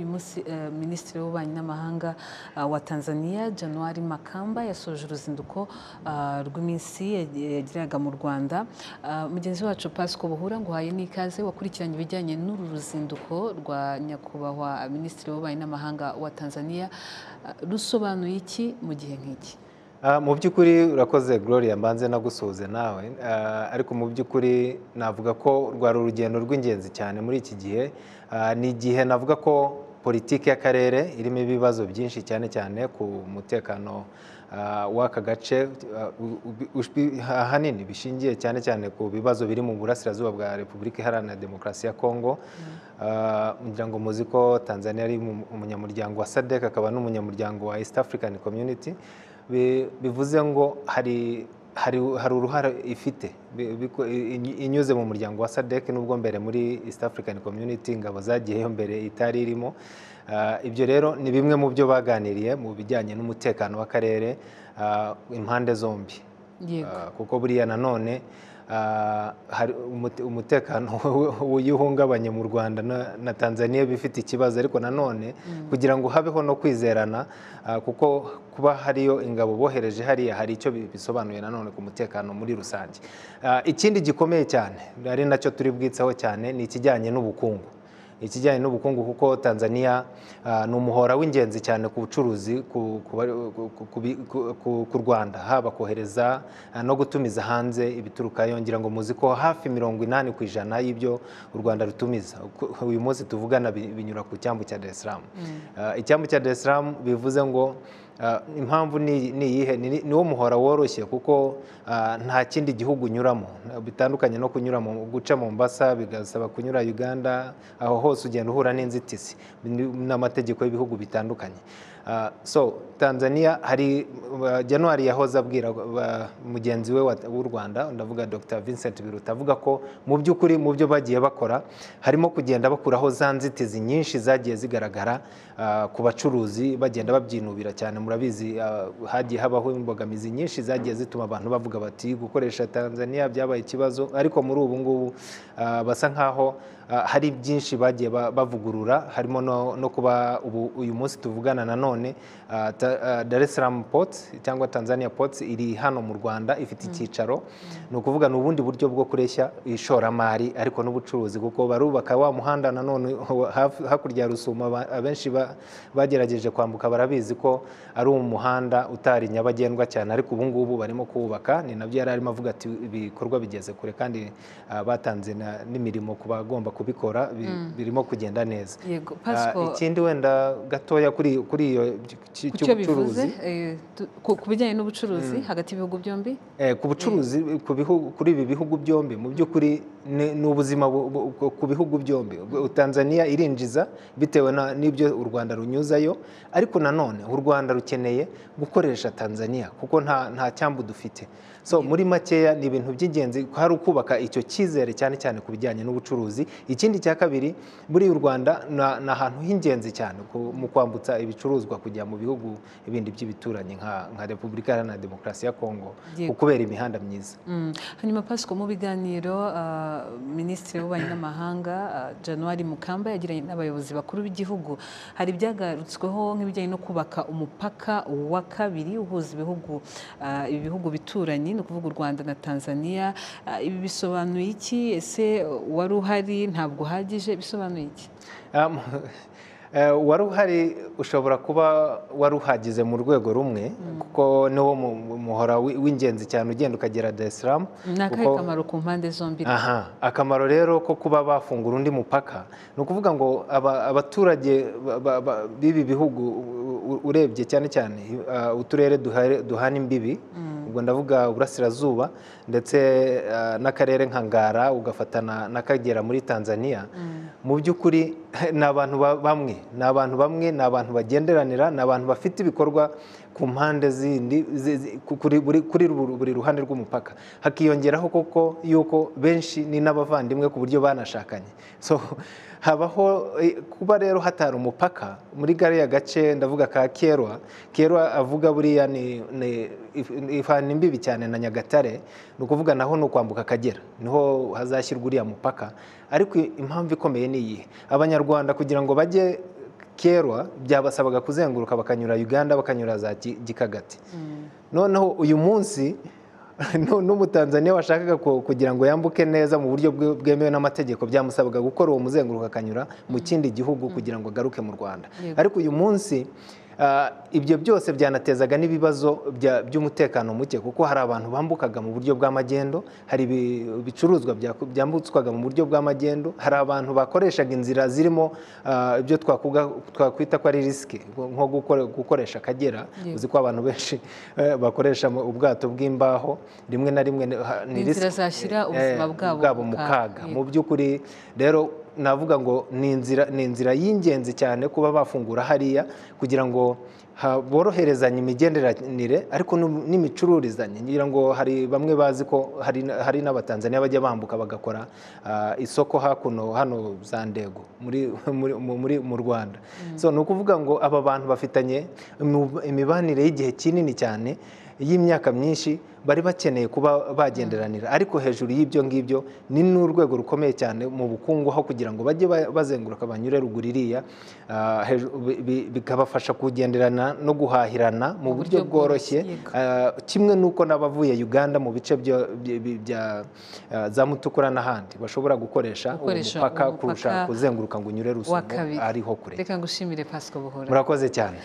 Uyu munsi eh, Minisitiri w'Ububanyi n'Amahanga ah, wa Tanzania January Makamba yasoje uruzinduko ah, rw'iminsi yag- yagiraga mu Rwanda Ah, mugenzi wacu Pasco Buhura nguhaye n'ikaze wakurikiranye ibijyanye n'uru ruzinduko rwa nyakubahwa Minisitiri w'Ububanyi n'Amahanga wa Tanzania Ah, rusobanuye iki mu gihe nk'iki Ah, mu by'ukuri urakoze Gloria mbanze nagusuhuze nawe Ah, ariko mu by'ukuri navuga ko rwari urugendo rw'ingenzi cyane muri iki gihe Ah, ni igihe navuga ko politiki y'akarere irimo ibibazo byinshi cyane cyane ku mutekano ah, w'aka gace ah, u- u- ushwi- ahanini bishingiye cyane cyane ku bibazo biri mu burasirazuba bwa Repubulika Iharanira Demokarasi ya Kongo Ah, ngira ngo muzi ko Tanzania ari mu- umunyamuryango wa SADC akaba n'umunyamuryango wa East African Community Bi- bivuze ngo hari hari, hari uruhare ifite Bi- biko- i- inyuze mu muryango wa SADC nubwo mbere muri East African Community ingabo zagiyeyo mbere itari irimo Ah, ibyo rero ni bimwe mu byo baganiriye mu bijyanye n'umutekano w'akarere ah, impande zombi yego Ah, kuko buriya nanone ah, hari umute- umutekano uyu uhungabanye mu rwanda na- na tanzania bifite ikibazo ariko nanone kugira ngo habeho no kwizerana ah, kuko kuba hariyo ingabo bohereje hariya hari icyo bi- bisobanuye nanone ku mutekano muri rusange Ah, ikindi gikomeye cyane ari nacyo turi bwitseho cyane ni ikijyanye n'ubukungu ikijyanye n'ubukungu kuko Tanzania ah, ni umuhora w'ingenzi cyane ku bucuruzi ku- ku bari- ku- ku bi- ku- ku- ku Rwanda haba kohereza ah, no gutumiza hanze ibiturukayo ngira ngo muzi ko hafi mirongo inani ku ijana y'ibyo u Rwanda rutumiza Uku- uyu munsi tuvugana bi- binyura ku cyambu cya Dar es Salaam Ah, icyambu cya Dar es Salaam bivuze ngo ah, impamvu ni ni iyihe Ni- ni wo muhora woroshye kuko ah, nta kindi gihugu unyuramo bitandukanye no kunyura mu guca Mombasa bigasaba kunyura Uganda aho hose ugenda uhura n'inzitizi ni- n'amategeko y'ibihugu bitandukanye Ah, so Tanzania hari ah, January yahoze abwira ah, mugenzi we wa- w'u Rwanda ndavuga Dr Vincent Biruta avuga ko mu by'ukuri mu byo bagiye bakora harimo kugenda bakuraho za nzitizi nyinshi zagiye zigaragara ah, ku bacuruzi bagenda babyinubira cyane murabizi ah, hagiye habaho imbogamizi nyinshi zagiye zituma abantu bavuga bati gukoresha Tanzania byabaye ikibazo ariko muri ubu ngubu ah, basa nkaho ah, hari byinshi bagiye ba- bavugurura harimo no no kuba ubu uyu munsi tuvugana nanone ah, Ta- ah, Dar es Salaam Port cyangwa Tanzania Ports iri hano mu Rwanda ifite icyicaro ni ukuvuga ni ubundi buryo bwo kureshya ishoramari ariko n'ubucuruzi kuko barubaka wa muhanda nanone hafi- hakurya ya Rusumo aba- abenshi ba- bagerageje kwambuka barabizi ko ari umuhanda utari nyabagendwa cyane ariko ubu ngubu barimo kuwubaka ni nabyo yari arimo avuga ati ibikorwa bigeze kure kandi ah, batanze na- n'imirimo ku bagomba kubikora bi- birimo kugenda neza yego Ah, Pasco ikindi wenda gatoya kuri kuri iyo cy- ku cy- cyo bivuze cy'ubucuruzi eh, tu- ku- ku bijyanye n'ubucuruzi hagati y'ibihugu byombi Eh, ku bucuruzi ku bihu- kuri ibi bihugu byombi mu by'ukuri ni ni ubuzima bu- bu- ku- ku bihugu byombi U- tanzania irinjiza bitewe na- n'ibyo u rwanda runyuzayo ariko nanone u rwanda rukeneye gukoresha tanzania kuko nta nta cyambu dufite so muri makeya ni ibintu by'ingenzi hari ukubaka icyo cyizere cyane cyane ku bijyanye n'ubucuruzi ikindi cya kabiri muri u rwanda na- ni ahantu h'ingenzi cyane ku- mu kwambutsa ibicuruzwa kujya mu bihugu ibindi by'ibituranyi nka nka repubulika iharanira demokarasi ya kongo Yego. ukubera imihanda myiza Mm. hanyuma pasiko mu biganiro ah, minisitiri w'ububanyi n'amahanga ah, january mukamba yagiranye n'abayobozi bakuru b'igihugu hari ibyagarutsweho nk'ibijyanye no kubaka umupaka wa kabiri uhuza ibihugu ah, ibihugu bituranyi ni ukuvuga u rwanda na tanzania Ah, ibi bisobanuye iki ese wari uhari ntabwo uhagije bisobanuye iki Um, eh, wari uhari ushobora kuba wari uhagize mu rwego rumwe kuko niwo mu- mu- muhora wi- w'ingenzi cyane ugenda ukagera Dar es Salaam ni akahe kuko- kamaro ku mpande zombi Aha, akamaro rero ko kuba bafungura undi mupaka ni ukuvuga ngo aba- abaturage ba- ba- ba- b'ibi bihugu u- u- urebye cyane cyane uh, uturere duhare- duhana imbibi ubwo ndavuga uburasirazuba ndetse uh, n'akarere nka Ngara ugafatana n'akagera muri Tanzania mu by'ukuri ni abantu ba- bamwe ni abantu bamwe ni abantu bagenderanira ni abantu bafite ibikorwa ku mpande zindi zi- zi- ku- kuri buri kuri buri- buri ruhande rw'umupaka hakiyongeraho koko yuko benshi ni n'abavandimwe ku buryo banashakanye so habaho eh, kuba rero hatari umupaka muri gariya gace ndavuga ka kerwa kerwa avuga buriya ni ni- if- ifana imbibi cyane na nyagatare ni ukuvuga naho ni ukwambuka akagera niho hazashyirwa uriya mupaka ariko impamvu ikomeye ni iyihe abanyarwanda kugira ngo bajye kerwa byabasabaga kuzenguruka bakanyura uganda bakanyura za Ki- gikagati noneho uyu munsi nu- n'umutanzaniya washakaga ku- kugira ngo yambuke neza mu buryo bwe- bwemewe n'amategeko byamusabaga gukora uwo muzenguruko akanyura mu kindi gihugu kugira ngo agaruke mu rwanda Yego. ariko uyu munsi ah, ibyo byose byanatezaga n'ibibazo bya- by'umutekano muke kuko hari abantu bambukaga mu buryo bw'amagendo hari ibi- ibicuruzwa byaku- byambutswaga mu buryo bw'amagendo hari abantu bakoreshaga inzira zirimo ah, ibyo twakuga- twakwita ko ari risike nko gukore- gukoresha akagera Yego. uzi ko abantu benshi eh, bakoresha mu- ubwato bw'imbaho rimwe na rimwe ni- ha- Ni inzira risky. zashyira Eh, ubuzima bwabo mu mu kaga. kaga Yego. mu by'ukuri rero navuga ngo ni inzira ni inzira y'ingenzi cyane kuba bafungura hariya kugira ngo ha- boroherezanye imigenderanire ariko n'u- n'imicururizanye ngira ngo hari bamwe bazi ko hari n- hari n'abatanzaniya bajya bambuka bagakora ah, isoko hakuno hano za ndego muri muri- mu- muri- mu rwanda so ni ukuvuga ngo aba bantu bafitanye imu- imibanire y'igihe kinini cyane y'imyaka myinshi bari bakeneye kuba bagenderanira ariko hejuru y'ibyo ngibyo ni n'urwego rukomeye cyane mu bukungu aho kugira ngo bajye ba- bazenguruka banyure ruguru iriya ah, heju- bi- bi- bikabafasha kugenderana no guhahirana Mu mu buryo buryo bworoshye bworoshye, Ah, kimwe n'uko n'abavuye uganda mu bice byo- bya- bya bya- ah, za mutukura n'ahandi bashobora gukoresha uwo Gukoresha mupaka uwo mupaka kurusha kuzenguruka ngo unyure rusumo kabiri. ariho kure reka ngushimire pasika buhora murakoze cyane